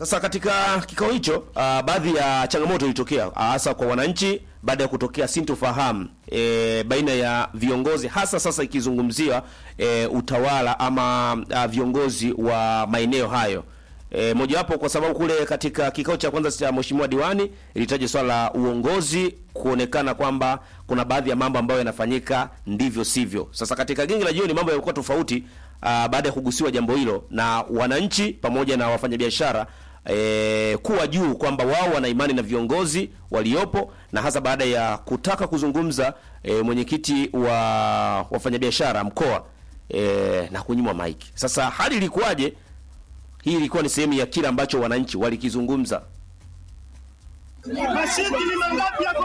Sasa katika kikao hicho uh, baadhi ya changamoto ilitokea hasa kwa wananchi baada ya kutokea sintofahamu e, baina ya viongozi hasa sasa ikizungumzia e, utawala ama uh, viongozi wa maeneo hayo. E, mojawapo kwa sababu kule katika kikao cha kwanza cha mheshimiwa diwani ilitaja swala la uongozi kuonekana kwamba kuna baadhi ya mambo ambayo yanafanyika ndivyo sivyo. Sasa katika genge la jioni mambo yalikuwa tofauti uh, baada ya kugusiwa jambo hilo na wananchi pamoja na wafanyabiashara e, kuwa juu kwamba wao wana imani na viongozi waliopo na hasa baada ya kutaka kuzungumza e, mwenyekiti wa wafanyabiashara mkoa e, na kunyimwa maiki. Sasa hali ilikuwaje? Hii ilikuwa ni sehemu ya kile ambacho wananchi walikizungumza. Mashindi ni mangapi yako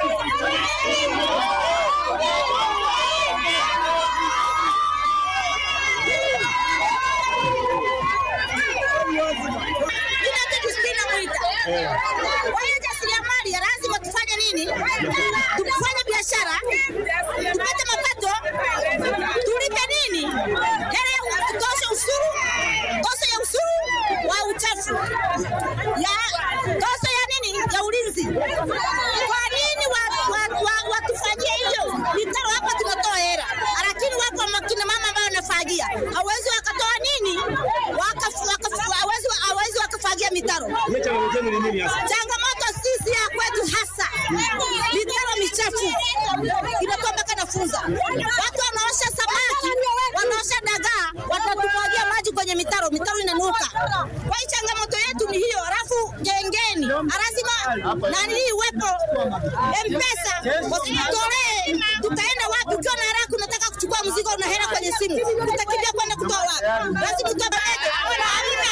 Kwa hiyo jasiriamali lazima tufanye nini? Tufanye biashara, tupate mapato, tulipe nini? Hela tutoshe ushuru, tozo ya ushuru wa uchafu, ya tozo ya nini? Ya ulinzi. Kwa nini wa- wa- wa- watufanyie hiyo? Mitaro hapa tunatoa hela, lakini wako makina mama ambao wanafagia, hawezi wakatoa nini? Wakafu- wakafu- hawezi hawezi wakafagia mitaro changamoto sisi ya kwetu hasa mitaro michafu inatoa mpaka nafunza. Watu wanaosha samaki, wanaosha dagaa, watatumwagia maji kwenye mitaro, mitaro inanuka. Kwa hiyo changamoto yetu ni hiyo, alafu gengeni lazima nani iwepo mpesa, wasitutolee. Tutaenda wapi? Ukiwa na haraka unataka kuchukua mzigo, una hela kwenye simu, utakimbia kwenda kutoa wapi? Lazima utapeleke. Hamna.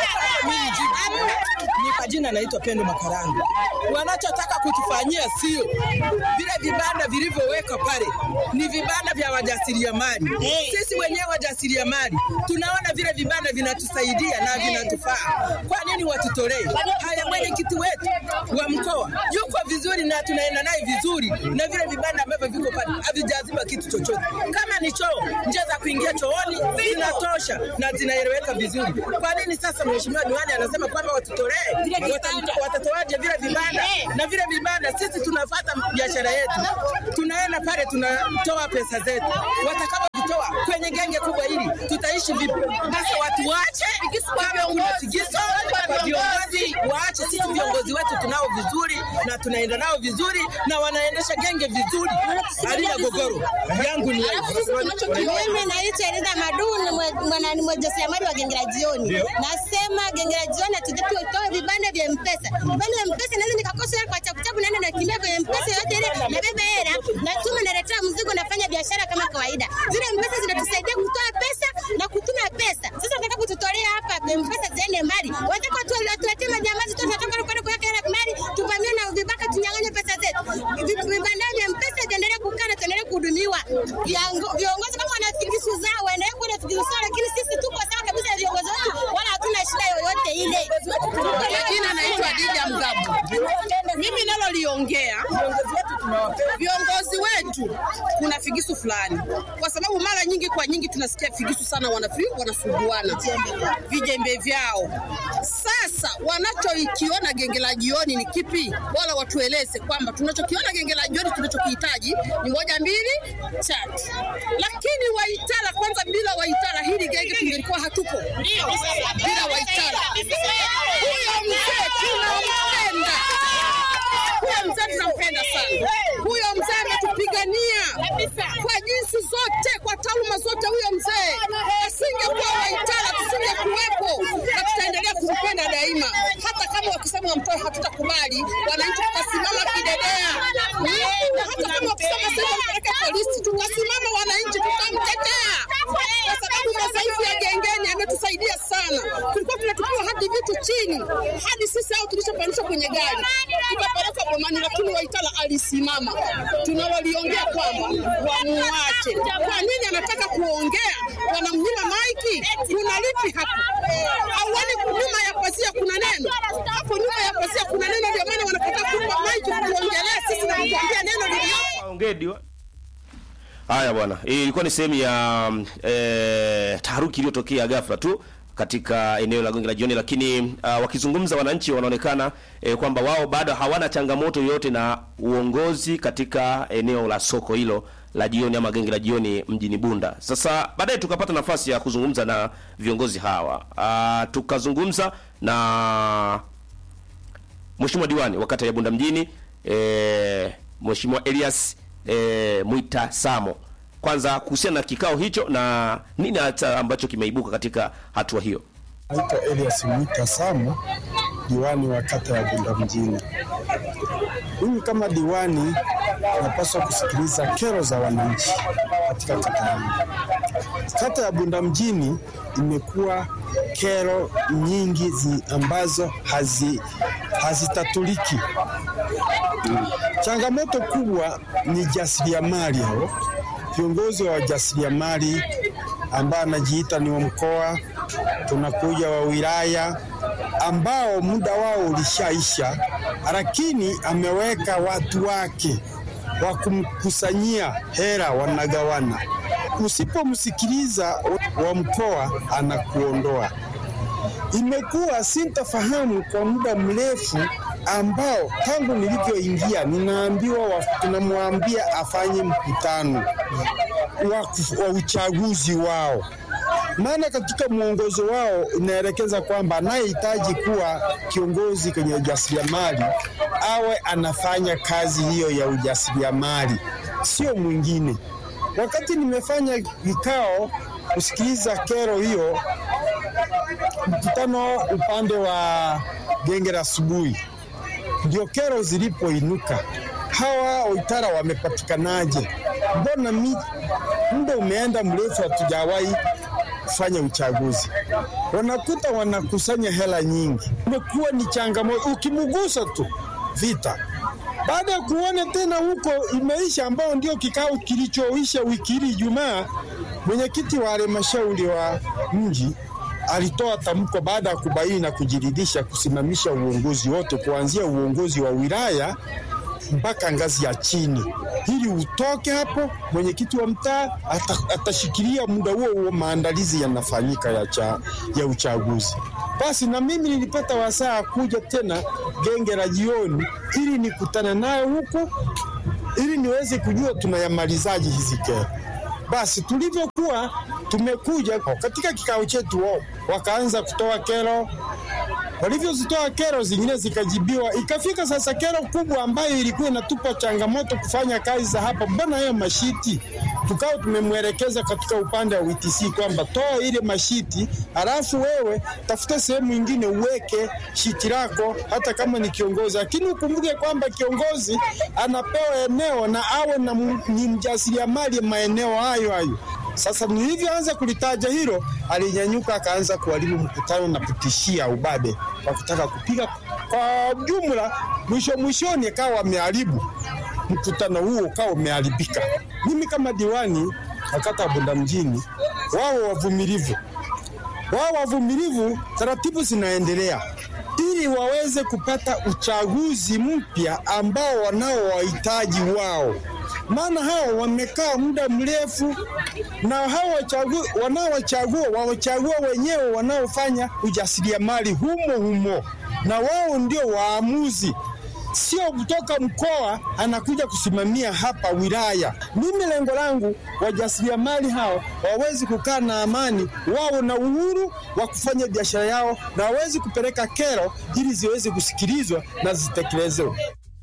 Hamna. Ni kwa jina naitwa Pendo Makaranga. Wanachotaka kutufanyia sio vile vibanda vilivyowekwa pale, ni vibanda vya wajasiriamali. Sisi wenyewe wajasiriamali tunaona vile vibanda vinatusaidia na vinatufaa. Kwa nini watutolee haya? Mwenyekiti wetu wa mkoa yuko vizuri na tunaenda naye vizuri, na vile vibanda ambavyo viko pale havijaziba kitu chochote. Kama ni choo, njia za kuingia chooni zinatosha na zinaeleweka vizuri. Kwa nini sasa mheshimiwa diwani anasema kwamba watutolee? Wata- Watatoaje vile vibanda? Na vile vibanda sisi tunafuata biashara yetu, tunaenda pale tunatoa pesa zetu, watakapozitoa kwenye genge kubwa hili tutaishi vipi? Sasa watu waache kama kuna figiso kwa viongozi, waache. Sisi viongozi wetu tunao vizuri na tunaenda nao vizuri na wanaendesha genge vizuri, halina gogoro. Yangu ni hayo. Mimi naitwa Eliza Maduni, mwe- mwana- ni mjasiriamali wa genge la jioni. Nasema genge la jioni hatutaki utoe vibanda vya mpesa. Vibanda vya mpesa naweza nikakosa hela kwa chapuchapu, naenda nakimbia kwenye mpesa yote ile, nabeba hela, natuma, naletea mzigo, nafanya biashara kama kawaida. Zile mpesa zinatusaidia kutoa pesa na kutuma pesa. Sasa nataka kututolea hapa mpesa ziende mbali, wataka tu watuletee majambazi tu, tunataka kwenda kuweka hela mbali, tuvamie na vibaka, tunyang'anye pesa zetu. Vi- Vibanda vya mpesa viendelee kukaa na tuendelee kuhudumiwa. Viongo- Viongozi kama wana figisu zao waendelee kuwa na figisu zao, lakini sisi tuko sawa kabisa na viongozi wetu, wala hatuna shida yoyote ile. Jina naitwa Dija Mgabu. Mimi naloliongea viongozi wetu, kuna figisu fulani, kwa sababu mara nyingi kwa nyingi tunasikia figisu sana, wanafi wanasuguana vijembe vyao. Sasa wanachokiona genge la jioni ni kipi? Wala watueleze kwamba tunachokiona genge la jioni, tunachokihitaji ni moja, mbili, tatu. Lakini Waitara kwanza, bila Waitara hili genge tungelikuwa hatupo, bila Waitara huyo mzee tunampenda, huyo mzee tunampenda sana. Huyo mzee ametupigania kwa jinsi zote, kwa taaluma zote. Huyo mzee asingekuwa Waitara tusingekuwepo, na tutaendelea kumpenda daima, hata kama wakisema wamtoe, hatutakubali. Wananchi tutasimama kidedea, na hata kama wakisema sasa mpeleke polisi, tutasimama wananchi, tutamtetea kwa sababu madhaifu ya gengeni ametusaidia sana. Tulikuwa tunatupiwa hadi vitu chini, hadi sisi hao tulishopandishwa kwenye gari tukapelekwa bomani, lakini Waitara alisimama. Tunaloliongea kwamba wamuache. Kwa nini anataka kuongea? Wanamnyima maiki, kuna lipi hapo? Hauoni nyuma ya pazia kuna neno hapo? Nyuma ya pazia kuna neno, ndio maana wanakataa kumpa maiki kuongelea sisi na kutuambia neno liliopo. Waongee diwa- Haya bwana, hii ilikuwa ni sehemu ya mm, eh, taharuki iliyotokea ghafla tu katika eneo la Gonge la Jioni, lakini uh, wakizungumza wananchi wanaonekana eh, kwamba wao bado hawana changamoto yoyote na uongozi katika eneo la soko hilo la jioni ama Genge la Jioni mjini Bunda. Sasa baadaye tukapata nafasi ya kuzungumza na viongozi hawa uh, tukazungumza na Mheshimiwa diwani wa kata ya Bunda mjini e, Mheshimiwa Elias e, Mwita Samo, kwanza kuhusiana na kikao hicho na nini hata ambacho kimeibuka katika hatua hiyo. Naitwa Elias Mwita Samo, diwani wa kata ya Bunda mjini. Mimi kama diwani napaswa kusikiliza kero za wananchi katika kata yangu. Kata ya Bunda mjini imekuwa kero nyingi zi ambazo hazi hazitatuliki. Changamoto kubwa ni jasiriamali hao, viongozi wa jasiriamali ambao anajiita ni wa mkoa, tunakuja wa wilaya ambao muda wao ulishaisha, lakini ameweka watu wake wa kumkusanyia hera, wanagawana. Usipomsikiliza wa mkoa, anakuondoa. Imekuwa sintafahamu kwa muda mrefu ambao tangu nilivyoingia ninaambiwa wa- tunamwambia afanye mkutano wa, wa uchaguzi wao, maana katika mwongozo wao inaelekeza kwamba anayehitaji kuwa kiongozi kwenye ujasiriamali awe anafanya kazi hiyo ya ujasiriamali, sio mwingine. Wakati nimefanya vikao kusikiliza kero hiyo, mkutano upande wa genge la asubuhi, ndio kero zilipoinuka. Hawa Waitara wamepatikanaje? Mbona mi muda umeenda mrefu, hatujawahi kufanya uchaguzi. Wanakuta wanakusanya hela nyingi, imekuwa ni changamoto. Ukimgusa tu vita baada ya kuona tena huko imeisha, ambao ndio kikao kilichoisha wiki hii Ijumaa, mwenyekiti wa halmashauri wa mji alitoa tamko baada ya kubaini na kujiridhisha kusimamisha uongozi wote kuanzia uongozi wa wilaya mpaka ngazi ya chini, ili utoke hapo. Mwenyekiti wa mtaa ata, atashikilia muda huo huo, maandalizi yanafanyika ya, cha, ya uchaguzi. Basi na mimi nilipata wasaa kuja tena genge la jioni, ili nikutana naye huko, ili niweze kujua tunayamalizaje hizi kero. Basi tulivyokuwa tumekuja katika kikao chetu, wao wakaanza kutoa kero walivyozitoa kero zingine zikajibiwa. Ikafika sasa kero kubwa ambayo ilikuwa inatupa changamoto kufanya kazi za hapa, mbona hayo mashiti? Tukawa tumemwelekeza katika upande wa WTC kwamba toa ile mashiti, halafu wewe tafuta sehemu ingine uweke shiti lako, hata kama ni kiongozi, lakini ukumbuke kwamba kiongozi anapewa eneo na awe na m- ni mjasiriamali maeneo hayo hayo. Sasa nilivyoanza kulitaja hilo, alinyanyuka akaanza kuharibu mkutano na kutishia ubabe wa kutaka kupiga. Kwa jumla, mwisho mwishoni akawa ameharibu mkutano huo, ukawa umeharibika. Mimi kama diwani wa kata ya Bunda mjini, wao wavumilivu, wao wavumilivu, taratibu zinaendelea ili waweze kupata uchaguzi mpya ambao wanao wahitaji wao maana hao wamekaa muda mrefu na hao wachagu, wanaowachagua wawachagua wenyewe wanaofanya ujasiriamali humo humo, na wao ndio waamuzi, sio kutoka mkoa anakuja kusimamia hapa wilaya. Mimi lengo langu wajasiriamali hao wawezi kukaa na amani, wawe na uhuru wa kufanya biashara yao na wawezi kupeleka kero ili ziweze kusikilizwa na zitekelezwe.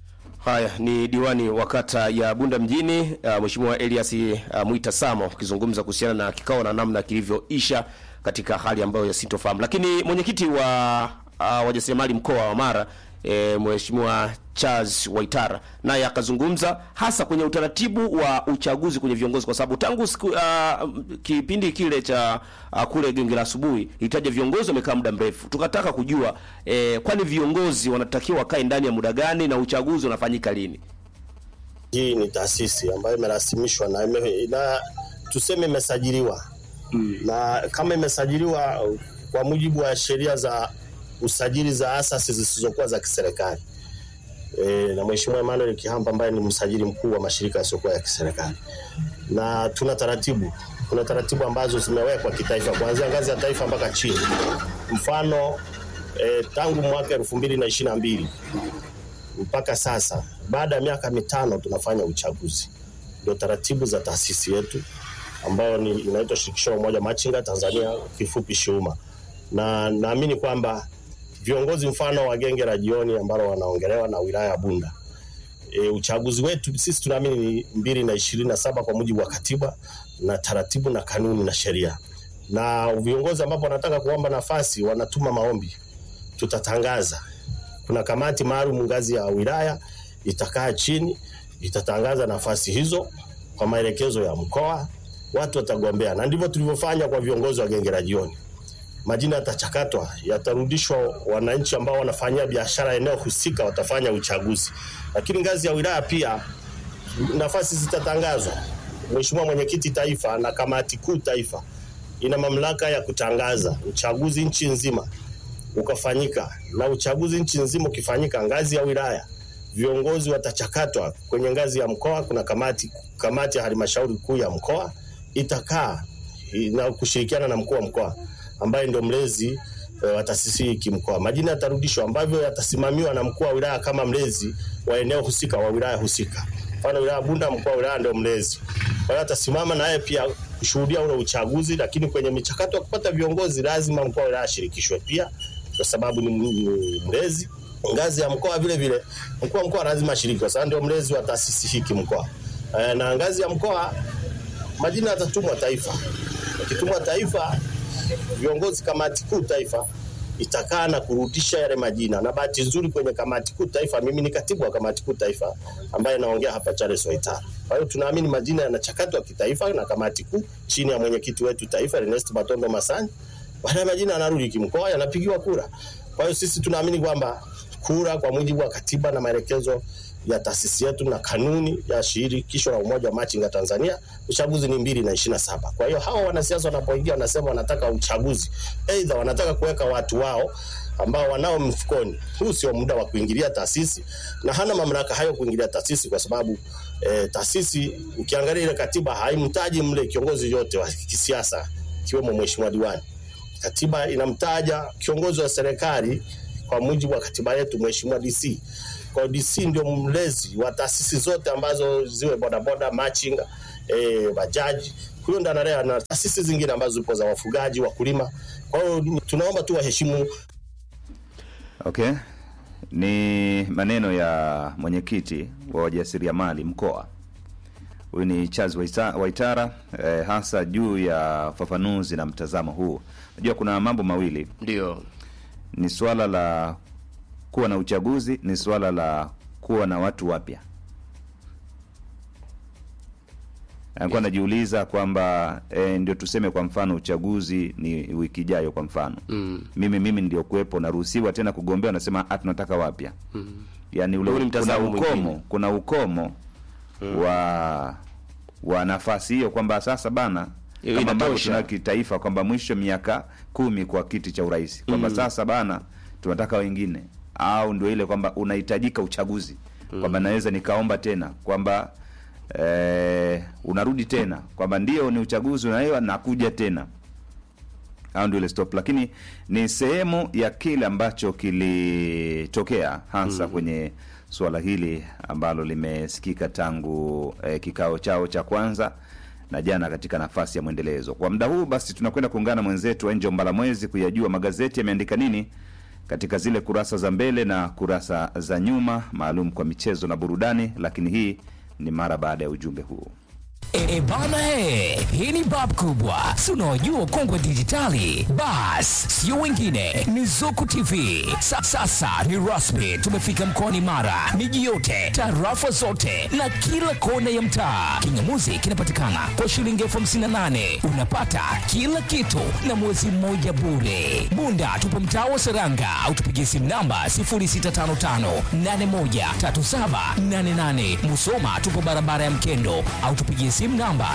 Haya ni diwani wa kata ya Bunda mjini uh, Mheshimiwa Elias uh, Mwita Samo akizungumza kuhusiana na kikao na namna kilivyoisha katika hali ambayo yasintofahamu. Lakini mwenyekiti wa uh, wajasiriamali mkoa wa Mara e, Mheshimiwa Charles Waitara naye akazungumza hasa kwenye utaratibu wa uchaguzi kwenye viongozi, kwa sababu tangu siku, uh, kipindi kile cha uh, kule genge la asubuhi itaja viongozi wamekaa muda mrefu, tukataka kujua eh, kwani viongozi wanatakiwa wakae ndani ya muda gani na uchaguzi unafanyika lini? Hii ni taasisi ambayo imerasimishwa na, ime, na tuseme imesajiliwa mm. na kama imesajiliwa uh, kwa mujibu wa sheria za usajili za asasi zisizokuwa za kiserikali e, na Mheshimiwa Emmanuel Kihamba ambaye ni msajili mkuu wa mashirika yasiyokuwa ya kiserikali, na tuna taratibu kuna taratibu ambazo zimewekwa kitaifa kuanzia ngazi ya taifa mpaka chini. Mfano eh, tangu mwaka elfu mbili na ishirini na mbili mpaka sasa, baada ya miaka mitano tunafanya uchaguzi. Ndio taratibu za taasisi yetu ambayo ni inaitwa Shirikisho la Umoja Machinga Tanzania, kifupi SHUMA, na naamini kwamba viongozi mfano wa genge la jioni ambalo wanaongelewa na wilaya ya Bunda e, uchaguzi wetu sisi tunaamini ni mbili na ishirini na saba kwa mujibu wa katiba na taratibu na kanuni na sheria, na viongozi ambapo wanataka kuomba nafasi wanatuma maombi, tutatangaza. Kuna kamati maalum ngazi ya wilaya itakaa chini, itatangaza nafasi hizo kwa maelekezo ya mkoa, watu watagombea, na ndivyo tulivyofanya kwa viongozi wa genge la jioni majina yatachakatwa, yatarudishwa wananchi ambao wanafanyia biashara eneo husika, watafanya uchaguzi. Lakini ngazi ya wilaya pia nafasi zitatangazwa. Mheshimiwa Mwenyekiti Taifa na Kamati Kuu Taifa ina mamlaka ya kutangaza uchaguzi nchi nzima ukafanyika, na uchaguzi nchi nzima ukifanyika ngazi ya wilaya, viongozi watachakatwa kwenye ngazi ya mkoa. Kuna kamati, kamati ya halmashauri kuu ya mkoa itakaa na kushirikiana na mkuu wa mkoa ambaye ndio mlezi e, wa taasisi hii kimkoa. Majina yatarudishwa ambavyo yatasimamiwa na mkuu wa wilaya kama mlezi wa eneo husika wa wilaya husika. Mfano wilaya Bunda, mkuu wa wilaya ndio mlezi, kwa hiyo atasimama naye pia kushuhudia ule uchaguzi, lakini kwenye michakato ya kupata viongozi lazima mkuu wa wilaya ashirikishwe pia, kwa sababu ni ni mlezi. Ngazi ya mkoa vile vile mkuu wa mkoa lazima ashiriki, kwa sababu ndio mlezi wa taasisi hii kimkoa. E, na ngazi ya mkoa majina yatatumwa taifa, yakitumwa taifa viongozi kamati kuu taifa itakaa na kurudisha yale majina, na bahati nzuri kwenye kamati kuu taifa, mimi ni katibu wa kamati kuu taifa ambaye naongea hapa Charles Waitara. Kwa hiyo tunaamini majina yanachakatwa kitaifa na kamati kuu chini ya mwenyekiti wetu taifa Ernest Batondo Masani. Baada ya majina yanarudi kimkoa, yanapigiwa kura. Kwa hiyo sisi tunaamini kwamba kura kwa mujibu wa katiba na maelekezo ya taasisi yetu na kanuni ya shirikisho la umoja wa machinga Tanzania, uchaguzi ni mbili na ishirini na saba. Kwa hiyo hawa wanasiasa wanapoingia wanasema wanataka uchaguzi, aidha wanataka kuweka watu wao ambao wanao mfukoni. Huu sio muda wa kuingilia taasisi na hana mamlaka hayo kuingilia taasisi, kwa sababu eh, taasisi ukiangalia ile katiba haimtaji mle kiongozi yote wa kisiasa ikiwemo mheshimiwa diwani. Katiba inamtaja kiongozi wa serikali kwa mujibu wa katiba yetu, mheshimiwa DC. Kwa hiyo DC ndio mlezi wa taasisi zote ambazo ziwe bodaboda, machinga, eh, bajaji. Huyo ndo analea na taasisi zingine ambazo zipo za wafugaji, wakulima. Kwa hiyo tunaomba tu waheshimu Okay, ni maneno ya mwenyekiti wa wajasiriamali mkoa. Huyu ni Charles Waita- Waitara eh, hasa juu ya ufafanuzi na mtazamo huu. Najua kuna mambo mawili, Ndio. ni swala la kuwa na uchaguzi, ni swala la kuwa na watu wapya. Alikuwa anajiuliza kwamba e, ndio tuseme kwa mfano uchaguzi ni wiki ijayo kwa mfano mm. mimi mimi ndio kuwepo naruhusiwa tena kugombea, unasema ah, tunataka wapya mm. yani ule Huu ni kuna mtazamo ukomo mwingine. kuna ukomo wa wa nafasi hiyo kwamba sasa bana Hiyo kama ambavyo inatosha. tuna kitaifa kwamba mwisho miaka kumi kwa kiti cha urais kwamba sasa bana tunataka wengine au ndio ile kwamba unahitajika uchaguzi kwamba naweza nikaomba tena kwamba eh, unarudi tena kwamba ndio ni uchaguzi unaewa nakuja tena au ndio ile stop, lakini ni sehemu ya kile ambacho kilitokea hasa kwenye suala hili ambalo limesikika tangu eh, kikao chao cha kwanza na jana katika nafasi ya mwendelezo. Kwa muda huu basi, tunakwenda kuungana na mwenzetu Angel Mbalamwezi kuyajua magazeti yameandika nini katika zile kurasa za mbele na kurasa za nyuma, maalum kwa michezo na burudani, lakini hii ni mara baada ya ujumbe huu. E, e bana he, hii ni bab kubwa, si unaojua kongwe dijitali. Bas, sio wengine, ni Zuku TV. Sa, sasa ni rasmi, tumefika mkoani Mara, miji yote, tarafa zote na kila kona ya mtaa. Kingamuzi kinapatikana kwa shilingi elfu hamsini na nane unapata kila kitu na mwezi mmoja bure. Bunda tupo mtaa wa Seranga au tupigie simu namba 0655813788. Musoma tupo barabara ya Mkendo au tupigie simu namba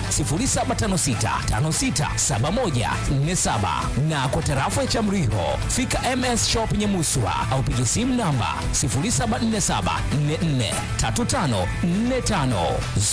0756567147 na kwa tarafa ya Chamriho fika MS Shop Nyamuswa au pigie simu namba 0747443545.